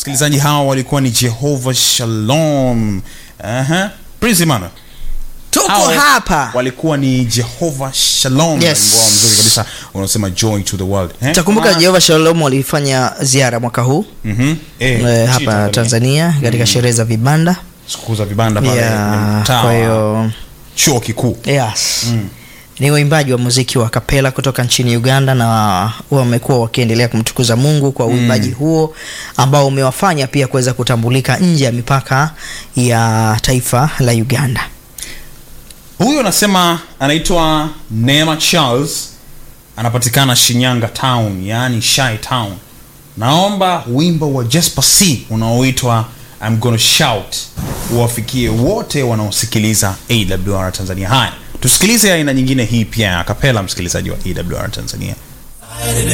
msikilizaji hawa walikuwa ni jehova shalom Aha. Prince Emmanuel. tuko Hao hapa walikuwa ni jehova shalom Yes. wimbo wao mzuri kabisa unaosema joy to the world eh? takumbuka Ah, jehova shalom walifanya ziara mwaka huu mhm. Eh, eh, nchini hapa tanzania katika sherehe za vibanda siku za vibanda pale ya mtaa kwa wa hiyo chuo kikuu yes ni waimbaji wa muziki wa kapela kutoka nchini uganda na wamekuwa wakiendelea kumtukuza mungu kwa uimbaji huo ambao umewafanya pia kuweza kutambulika nje ya mipaka ya taifa la uganda huyu anasema anaitwa neema charles anapatikana shinyanga town yaani shy town naomba wimbo wa jesper c unaoitwa I'm gonna shout uwafikie wote wanaosikiliza awr tanzania haya tusikilize aina nyingine hii pia ya kapela msikilizaji wa awr tanzania